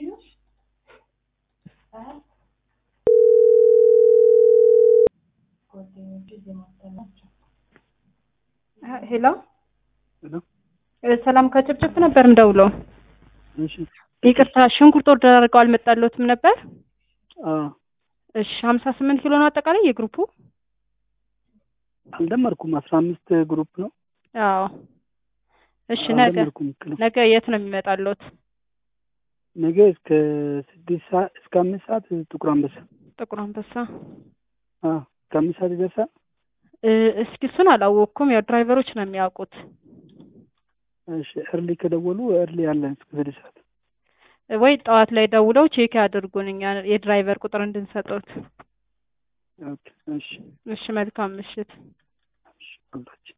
ሄሎ ሰላም ከጭብጭብ ነበር ምደውለው። እሺ ይቅርታ ሽንኩርት ኦርደር አድርገው አልመጣልዎትም ነበር? አዎ እሺ ሀምሳ ስምንት ኪሎ ነው አጠቃላይ የግሩፑ? አልደመርኩም። አስራ አምስት ግሩፕ ነው። አዎ እሺ ነገ አልደመርኩም ኪሎ ነገ የት ነው የሚመጣልዎት? ነገ እስከ ስድስት ሰዓት እስከ አምስት ሰዓት ጥቁር አንበሳ። ጥቁር አንበሳ። አዎ እስከ አምስት ሰዓት ይደርሳል። እ እስኪ እሱን አላወቅኩም። ያው ድራይቨሮች ነው የሚያውቁት። እሺ እርሊ ከደወሉ እርሊ አለን እስከ ስድስት ሰዓት። ወይ ጠዋት ላይ ደውለው ቼክ ያድርጉን እኛ የድራይቨር ቁጥር እንድንሰጠውት። ኦኬ እሺ እሺ መልካም ምሽት። እሺ አላችሁ